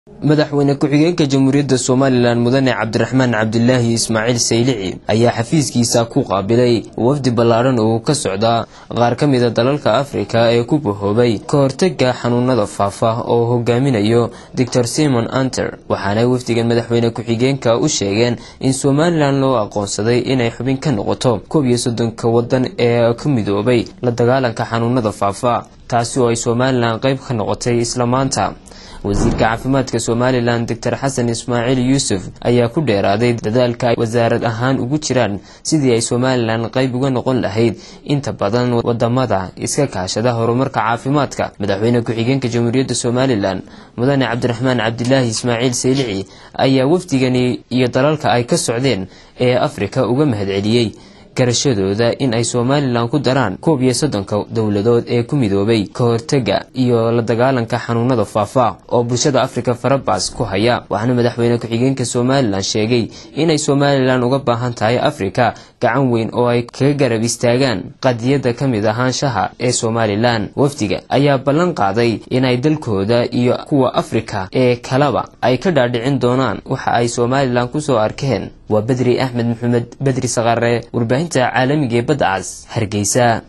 madaxweyne ku-xigeenka jamhuuriyadda somalilan mudane cabdiraxmaan cabdilaahi ismaaciil saylici ayaa xafiiskiisa ku qaabilay wafdi ballaadhan oo ka socda qaar ka mida dalalka afrika ee ku bahoobay ka hortaga xanuunada faafa oo hogaaminayo doctor simon anter waxaana wafdigan madaxweyne ku-xigeenka u sheegeen in somalilan loo aqoonsaday inay xubin ka noqoto koob iyo soddonka wadan ee ka midoobay la dagaalanka xanuunada faafa taasi oo ay somalilan qayb ka noqotay isla maanta wasiirka caafimaadka somalilan doctor xasan ismaaciil yuusuf ayaa ku dheeraaday dadaalka ay wasaarad ahaan ugu jiraan sidii ay somalilan qayb uga noqon lahayd inta badan wadamada iska kaashada horumarka caafimaadka madaxweyne ku-xigeenka jamhuuriyadda somalilan mudane cabdiraxmaan cabdilaahi ismaaciil saylici ayaa wafdigani iyo dalalka ay ka socdeen ee afrika uga mahadceliyey garashadooda in ay somalilan ku daraan koob iyo soddonka dowladood ee ku midoobay ka hortaga iyo la dagaalanka xanuunada faafa oo bulshada afrika farabaas ku haya waxaana madaxweyne ku-xigeenka somalilan sheegay inay somalilan uga baahan tahay afrika gacan weyn oo ay kaga garab istaagaan qadiyadda ka mid ahaanshaha ee somalilan wafdiga ayaa ballan qaaday inay dalkooda iyo kuwa afrika ee kaleba ay ka dhaadhicin doonaan waxa ay somalilan kusoo arkeen waa bedri axmed maxamed bedri saqare warbaahinta caalamiga ee badda cas hargeysa